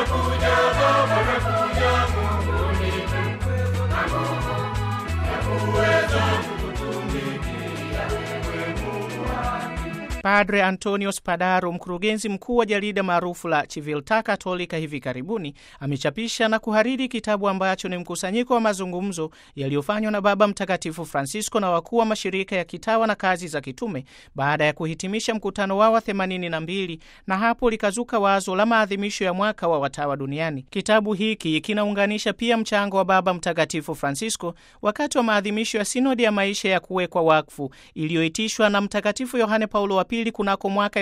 Padre Antonio Spadaro, mkurugenzi mkuu wa jarida maarufu la Civiltà Cattolica, hivi karibuni amechapisha na kuhariri kitabu ambacho ni mkusanyiko wa mazungumzo yaliyofanywa na Baba Mtakatifu Francisco na wakuu wa mashirika ya kitawa na kazi za kitume baada ya kuhitimisha mkutano wao wa 82 na hapo likazuka wazo la maadhimisho ya mwaka wa watawa duniani. Kitabu hiki kinaunganisha pia mchango wa Baba Mtakatifu Francisco wakati wa maadhimisho ya sinodi ya maisha ya kuwekwa wakfu iliyoitishwa na Mtakatifu Yohane Paulo wa pili kunako mwaka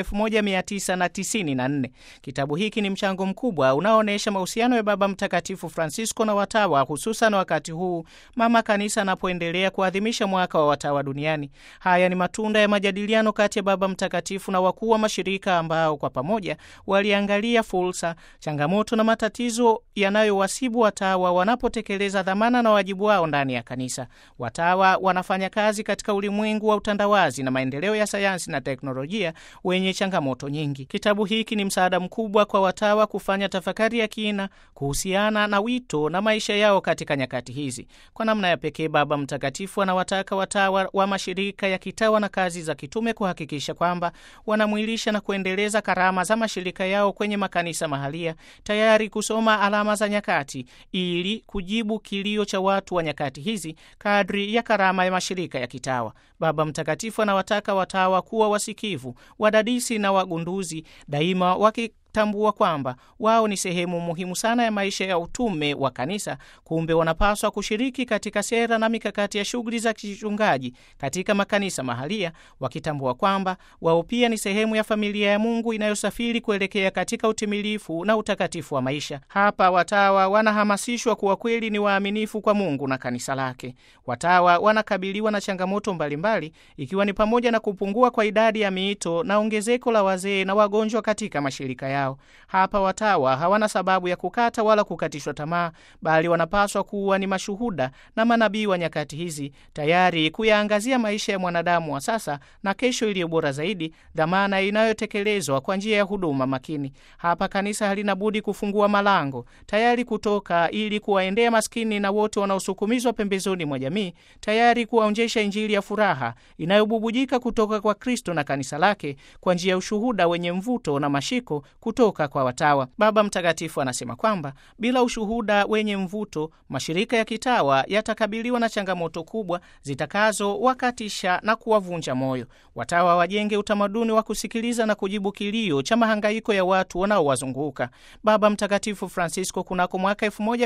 1994. Kitabu hiki ni mchango mkubwa unaoonyesha mahusiano ya Baba Mtakatifu Francisco na watawa, hususan wakati huu Mama Kanisa anapoendelea kuadhimisha mwaka wa watawa duniani. Haya ni matunda ya majadiliano kati ya Baba Mtakatifu na wakuu wa mashirika ambao kwa pamoja waliangalia fursa, changamoto na matatizo yanayowasibu watawa wanapotekeleza dhamana na wajibu wao ndani ya kanisa. Watawa wanafanya kazi katika ulimwengu wa utandawazi na maendeleo ya sayansi na teknolojia wenye changamoto nyingi. Kitabu hiki ni msaada mkubwa kwa watawa kufanya tafakari ya kina kuhusiana na wito na maisha yao katika nyakati hizi. Kwa namna ya pekee, Baba Mtakatifu anawataka watawa wa mashirika ya kitawa na kazi za kitume kuhakikisha kwamba wanamwilisha na kuendeleza karama za mashirika yao kwenye makanisa mahalia, tayari kusoma alama za nyakati ili kujibu kilio cha watu wa nyakati hizi kadri ya karama ya mashirika ya kitawa. Baba Mtakatifu anawataka watawa kuwa wasikivu, wadadisi na wagunduzi, daima waki tambua kwamba wao ni sehemu muhimu sana ya maisha ya utume wa kanisa. Kumbe wanapaswa kushiriki katika sera na mikakati ya shughuli za kichungaji katika makanisa mahalia, wakitambua kwamba wao pia ni sehemu ya familia ya Mungu inayosafiri kuelekea katika utimilifu na utakatifu wa maisha. Hapa watawa wanahamasishwa kuwa kweli ni waaminifu kwa Mungu na kanisa lake. Watawa wanakabiliwa na changamoto mbalimbali, ikiwa ni pamoja na kupungua kwa idadi ya miito na ongezeko la wazee na wagonjwa katika mashirika yao. Hapa watawa hawana sababu ya kukata wala kukatishwa tamaa, bali wanapaswa kuwa ni mashuhuda na manabii wa nyakati hizi, tayari kuyaangazia maisha ya mwanadamu wa sasa na kesho iliyo bora zaidi, dhamana inayotekelezwa kwa njia ya huduma makini. Hapa kanisa halina budi kufungua malango, tayari kutoka ili kuwaendea maskini na wote wanaosukumizwa pembezoni mwa jamii, tayari kuwaonjesha Injili ya furaha inayobubujika kutoka kwa Kristo na kanisa lake kwa njia ya ushuhuda wenye mvuto na mashiko kutoka kwa watawa. Baba Mtakatifu anasema kwamba bila ushuhuda wenye mvuto, mashirika ya kitawa yatakabiliwa na changamoto kubwa zitakazowakatisha na kuwavunja moyo. Watawa wajenge utamaduni wa kusikiliza na kujibu kilio cha mahangaiko ya watu wanaowazunguka. Baba Mtakatifu Francisco kunako mwaka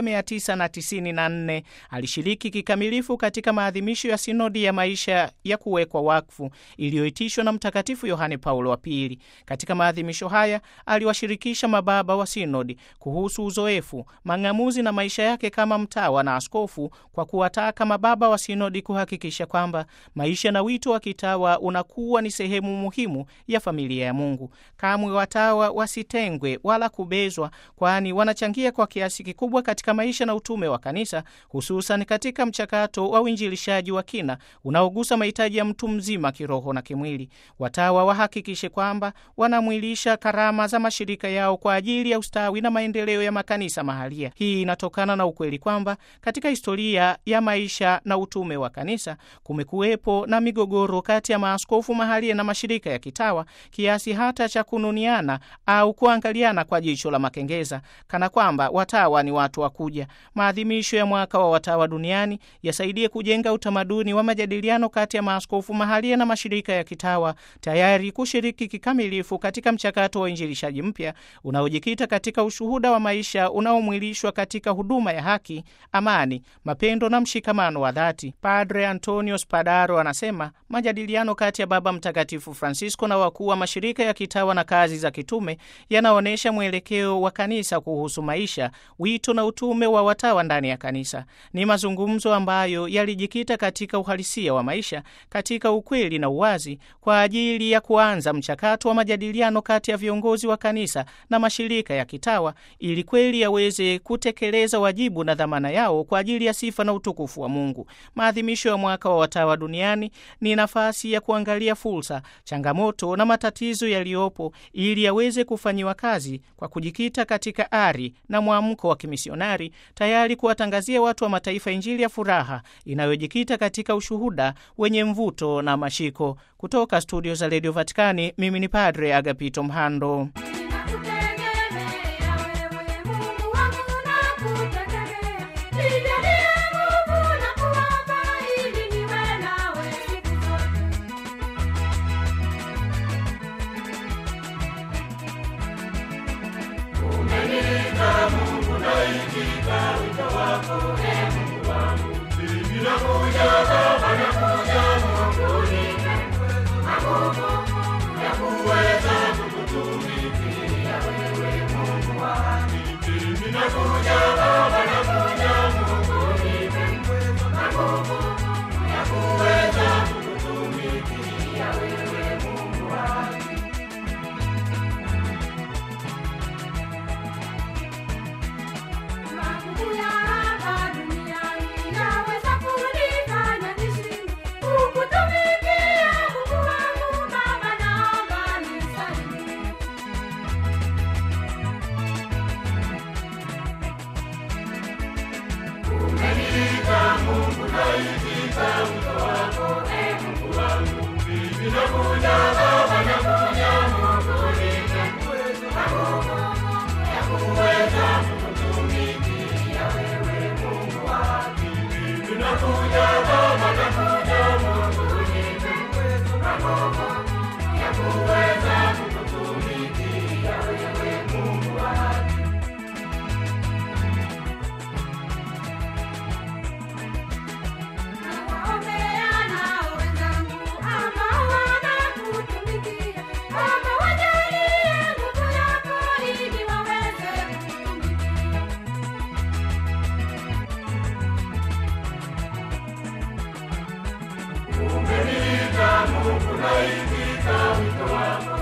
1994 alishiriki kikamilifu katika maadhimisho ya sinodi ya maisha ya kuwekwa wakfu iliyoitishwa na Mtakatifu Yohane Paulo wa Pili. Katika maadhimisho haya aliwashirikisha mababa wa sinodi kuhusu uzoefu, mang'amuzi na maisha yake kama mtawa na askofu, kwa kuwataka mababa wa sinodi kuhakikisha kwamba maisha na wito wa kitawa unakuwa ni sehemu muhimu ya familia ya Mungu. Kamwe watawa wasitengwe wala kubezwa, kwani wanachangia kwa kiasi kikubwa katika maisha na utume wa kanisa, hususan katika mchakato wa uinjilishaji wa kina unaogusa mahitaji ya mtu mzima kiroho na kimwili. Watawa wahakikishe kwamba wanamwilisha karama za mashirika yao kwa ajili ya ustawi na maendeleo ya makanisa mahalia. Hii inatokana na ukweli kwamba katika historia ya maisha na utume wa kanisa kumekuwepo na migogoro kati ya maaskofu mahalia na mashirika ya kitawa kiasi hata cha kununiana au kuangaliana kwa jicho la makengeza, kana kwamba watawa ni watu wa kuja. Maadhimisho ya mwaka wa watawa duniani yasaidie kujenga utamaduni wa majadiliano kati ya maaskofu mahalia na mashirika ya kitawa, tayari kushiriki kikamilifu katika mchakato wa uinjilishaji mpya unaojikita katika ushuhuda wa maisha unaomwilishwa katika huduma ya haki, amani, mapendo na mshikamano wa dhati. Padre Antonio Spadaro anasema majadiliano kati ya Baba Mtakatifu Francisco na wakuu wa mashirika ya kitawa na kazi za kitume yanaonyesha mwelekeo wa kanisa kuhusu maisha, wito na utume wa watawa ndani ya kanisa. Ni mazungumzo ambayo yalijikita katika uhalisia wa maisha, katika ukweli na uwazi, kwa ajili ya kuanza mchakato wa majadiliano kati ya viongozi wa kanisa kanisa na mashirika ya kitawa ili kweli yaweze kutekeleza wajibu na dhamana yao kwa ajili ya sifa na utukufu wa Mungu. Maadhimisho ya mwaka wa watawa duniani ni nafasi ya kuangalia fursa, changamoto na matatizo yaliyopo ili yaweze kufanyiwa kazi kwa kujikita katika ari na mwamko wa kimisionari, tayari kuwatangazia watu wa mataifa Injili ya furaha inayojikita katika ushuhuda wenye mvuto na mashiko. Kutoka studio za redio Vatikani, mimi ni Padre Agapito Mhando. Mungu naitika wito wako